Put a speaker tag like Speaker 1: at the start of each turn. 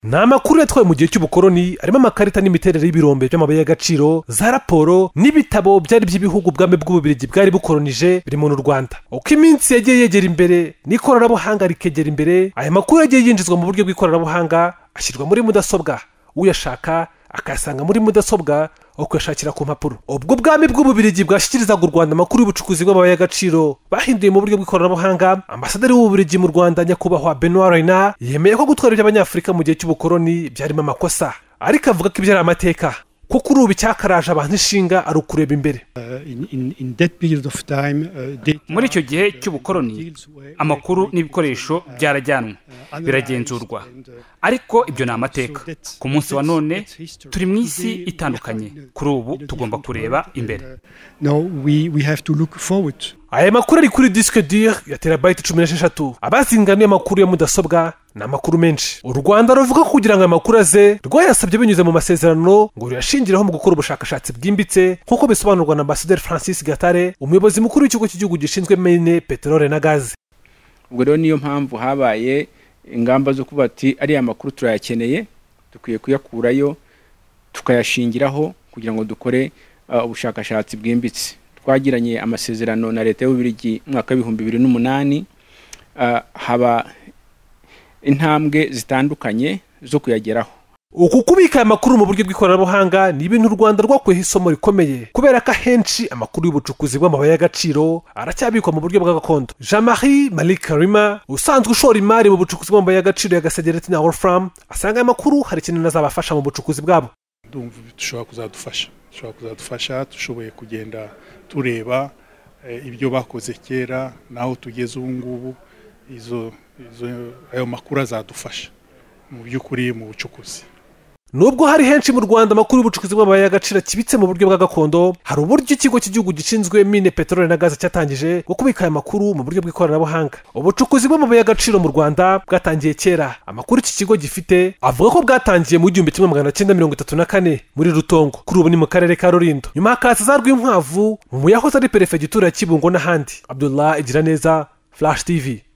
Speaker 1: ni amakuru yatwawe mu gihe cy'ubukoroni arimo amakarita n'imiterere y'ibirombe by'amabuye y'agaciro za raporo n'ibitabo byari by'ibihugu ubwami bw'ububirigi bwari bukoronije biri mu rwanda uko iminsi yagiye yegera imbere n'ikoranabuhanga rikegera imbere aya makuru yagiye yinjizwa mu buryo bw'ikoranabuhanga ashyirwa muri mudasobwa uyashaka akayasanga muri mudasobwa aho kuyashakira ku mpapuro ubwo bwami bw'ububirigi bwashyikirizaga u rwanda amakuru y'ubucukuzi bw'amabuye y'agaciro bahinduye mu buryo bw'ikoranabuhanga ambasaderi w'ububirigi mu rwanda nyakubahwa benoit reyna yemeye ko gutwara iby'abanyafurika mu gihe cy'ubukoroni byarimo amakosa ariko avuga ko ibyo ari amateka kuko ubu icyakaraje abantu inshinga ari ukureba imbere
Speaker 2: muri icyo gihe cy'ubukoroni amakuru n'ibikoresho byarajyanwe biragenzurwa ariko ibyo ni amateka ku munsi wa none turi mu isi itandukanye kuri ubu tugomba kureba imbere
Speaker 1: aya makuru ari kuri disike dire ya terabayiti cumi n'esheshatu abazinganuye amakuru ya mudasobwa ni amakuru menshi u rwanda ruvuga ko kugira ngo aya makuru aze rwayasabye binyuze mu masezerano ngo ruyashingiraho mu gukora ubushakashatsi bwimbitse nk'uko bisobanurwa na ambasaderi francis gatare umuyobozi mukuru w'ikigo cy'igihugu gishinzwe mine peteroli na gaze
Speaker 3: ubwo rero niyo mpamvu habaye ingamba zo kuba ati ariya makuru turayakeneye dukwiye kuyakurayo tukayashingiraho kugira ngo dukore ubushakashatsi bwimbitse twagiranye amasezerano na leta y'ububirigi umwaka w'ibihumbi bibiri n'umunani haba intambwe zitandukanye zo kuyageraho
Speaker 1: uku kubika amakuru mu buryo bw'ikoranabuhanga ni ibintu u rwanda rwakuyeho isomo rikomeye kubera ko ahenshi amakuru y'ubucukuzi bw'amabuye y'agaciro aracyabikwa mu buryo bwa gakondo jean marie marie karima usanzwe ushora imari mu bucukuzi bw'amabuye y'agaciro ya gasegereti na wolfram asanga aya makuru hari ikintu azabafasha mu bucukuzi bwabo
Speaker 4: dushobora kuzadufasha dushobora kuzadufasha dushoboye kugenda tureba ibyo bakoze kera n'aho tugeze ubu ngubu ayo makuru azadufasha mu by'ukuri mu bucukuzi
Speaker 1: nubwo hari henshi mu rwanda amakuru y'ubucukuzi bw'amabuye y'agaciro kibitse mu buryo bwa gakondo hari uburyo ikigo cy'igihugu gishinzwe mine peteroli na gaze cyatangije bwo kubika aya makuru mu buryo bw'ikoranabuhanga ubucukuzi bw'amabuye y'agaciro mu rwanda bwatangiye kera amakuru iki kigo gifite avuga ko bwatangiye mu gihumbi kimwe magana cyenda mirongo itatu na kane muri rutongo kuri ubu ni mu karere ka rurindo nyuma hakaza za rw'inkwavu mu yahoze ari perefegitura ya kibungo n'ahandi abdullah igira neza flash tv